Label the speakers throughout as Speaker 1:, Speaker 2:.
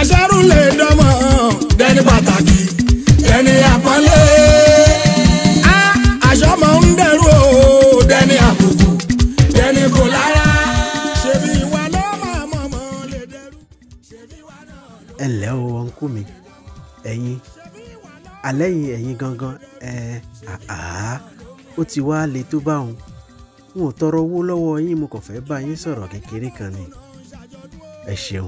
Speaker 1: aṣẹ́rù lè dánmọ̀ dẹni pàtàkì dẹni àpọ́nlé. Á, aṣọ mọ̀ ń dẹrù o dẹni àbùkù dẹni kò lára. ṣebí ìwà ló máa mọ̀ mọ́ lè dẹrù. ṣebí ìwà náà ló.
Speaker 2: ẹ ǹlẹ́ o ọ̀nkú mi ẹ̀yin alẹ́ yìí ẹ̀yin gangan ẹ̀ àá ó ti wá le tó bá òun n ò tọrọ owó lọ́wọ́ yín mo kàn fẹ́ bá yín sọ̀rọ̀ kékeré kan ni ẹ ṣeun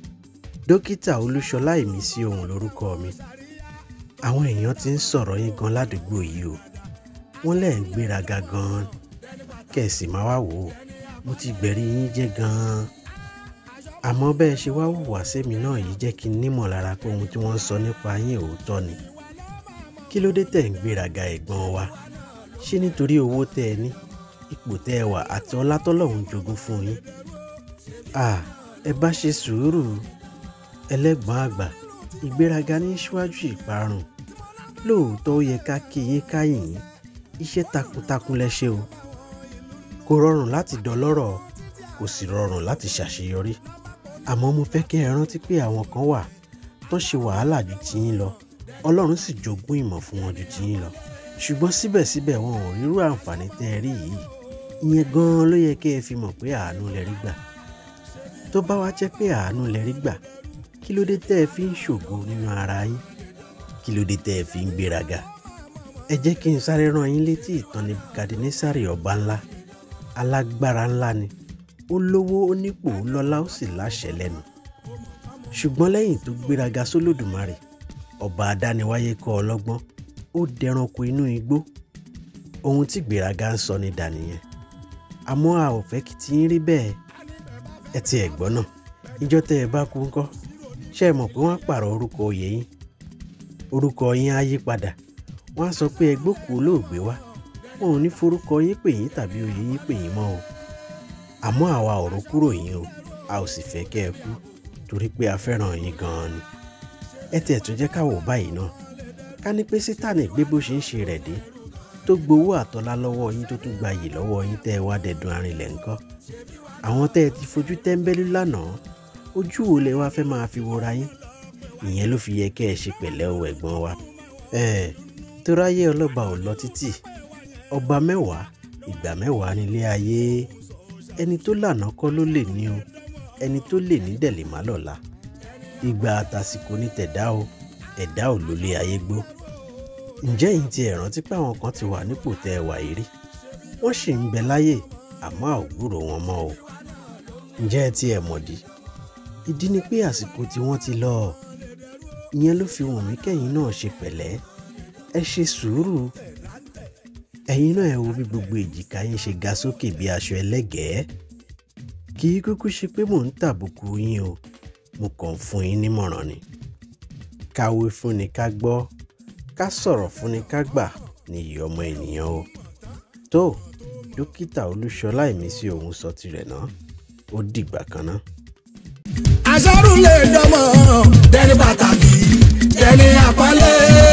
Speaker 2: dókítà olúṣọlá ìmísí ohun lórúkọ mi àwọn èèyàn ti ń sọ̀rọ̀ yín gan ládùúgbò yìí o wọ́n lẹ̀ ń gbéraga gan kẹ̀sì máa wá wò ó mo ti gbẹ̀rí yín jẹ́ gan-an àmọ́ bẹ́ẹ̀ ṣe wá hùwà sẹ́mi náà yìí jẹ́ kí n nímọ̀ lára pé ohun tí wọ́n ń sọ nípa yín òótọ́ ni kí ló dé tẹ̀ ń gbéraga ẹ̀gbọ́n wa ṣé nítorí owó tẹ́ ẹ ní ipò tẹ́ ẹ wà àti ọlá tọ́lọ́run jogún fún yín à ẹ bá ṣe sùúrù ẹlẹ́gbọ́n àgbà ìgbéraga ní síwájú ìparun lóòótọ́ ó yẹ ká kí yín káyìn yín iṣẹ́ takuntakun lẹ ṣe o kò rọrùn láti dọlọ́rọ̀ kò sì rọrùn láti ṣàṣeyọrí àmọ́ mo fẹ́ kí ẹ rántí pé àwọn kan wà tó ṣe wàhálà ju tiyín lọ ọlọ́run sì jogún ìmọ̀ fún wọn ju tiyín lọ ṣùgbọ́n síbẹ̀síbẹ̀ wọn ò rírú àǹfààní tẹ́ ẹ rí yìí ìyẹn gan-an ló yẹ kí ẹ fi mọ̀ pé àánú lẹ rí gbà tó bá wá jẹ́ pé àánú lẹ rí gbà kí ló dé tẹ́ ẹ fi ń ṣògo nínú ara yín kí ló dé tẹ́ ẹ fi ń gbéraga ẹ jẹ́ kí n sáré rán yín létí ìtàn Nebukadnesari ọba ńlá alágbára ńlá ni ó lówó ó nípò ó lọ́lá ó sì láṣẹ lẹ́nu ṣùgbọ́n lẹ́yìn tó gbéraga sólódùmarè ọba adániwáyé kọ́ ọlọ́gbọ́n ó dẹranko inú igbó ohun tí gbéraga ń sọ ní dànìyẹn àmọ́ a ò fẹ́ kí tí ń rí bẹ́ẹ̀ ẹ ti ẹ̀ gbọ́ náà ìjọ tẹ́ ẹ bá kú ńkọ́ ṣé ẹ mọ̀ pé wọ́n á pààrọ̀ orúkọ oyè yín orúkọ yín á yí padà wọ́n á sọ pé ẹ gbókùú olóògbé wá wọn ò ní forúkọ yín pè yín tàbí oyè yín pè yín mọ́ o àmọ́ àwa ò rò kúrò yín o a ò sì fẹ́ kẹ́ ẹ kú torí pé a fẹ́ràn yín gan-an ni ẹ tiẹ̀ tún jẹ́ ká wò báyìí náà ká ní pé sítánì gbé bó ṣe ń ṣe rẹ̀ dé tó gbowó àtọ́lá lọ́wọ́ yín tó tún gba yìí lọ́wọ́ yín tẹ́ ẹ wá dẹ̀dùn arinlẹ̀ ńkọ́ àwọn tẹ́ ẹ ti fojú tẹ́ńbẹ́lú lánàá ojú wo lẹ wá fẹ́ máa fi wora yín ìyẹn ló fi yẹ kẹ́ ẹ ṣe pẹ̀lẹ́ o ẹ̀gbọ́n wa ẹ̀ tó ráyé ọlọ́ba ò lọ títì ọba mẹ́wàá ìgbà mẹ́wàá nílé ayé ẹni tó lànà kọ́ ló lè ní o ẹni tó lè ní dẹ̀ lè má lọ́la ìgbà àtàsìkò ní tẹ̀dá o ẹ̀dá ò lólé ayé gbó ǹjẹ́ yìí ti ẹ̀ rántí pé àwọn kan ti wà nípò tẹ́ ẹ wà yìí rí wọ́n sì ń bẹ láyè àmọ́ a ò gbúrò wọn mọ́ o ǹjẹ́ ẹ ti ẹ̀ mọ̀dí ìdí ni pé àsìkò tí wọ́n ti lọ ìyẹn ló fi wọ̀n mí kẹ́yìn náà ṣe pẹ̀lẹ́ ẹ ṣe sùúrù ẹ̀yin náà ẹ wo bí gbogbo èjìká yín ṣe ga sókè bí aṣọ ẹlẹ́gẹ̀ẹ́ kì í kúkú ṣe pé mò ń tàbùkù yín o mo kàn ń fún yín nímọ̀ràn ni káwé fúnni ká gbọ́ ká sọ̀rọ̀ fúnni ká gbà ní iyì ọmọ ènìyàn o tó dókítà olúṣọlá ìmísí òun sọ tirẹ̀ náà ó dìgbà kan náà.
Speaker 1: aṣẹ́rù lè dánmọ̀ dẹni pàtàkì dẹni àpọ́nlé.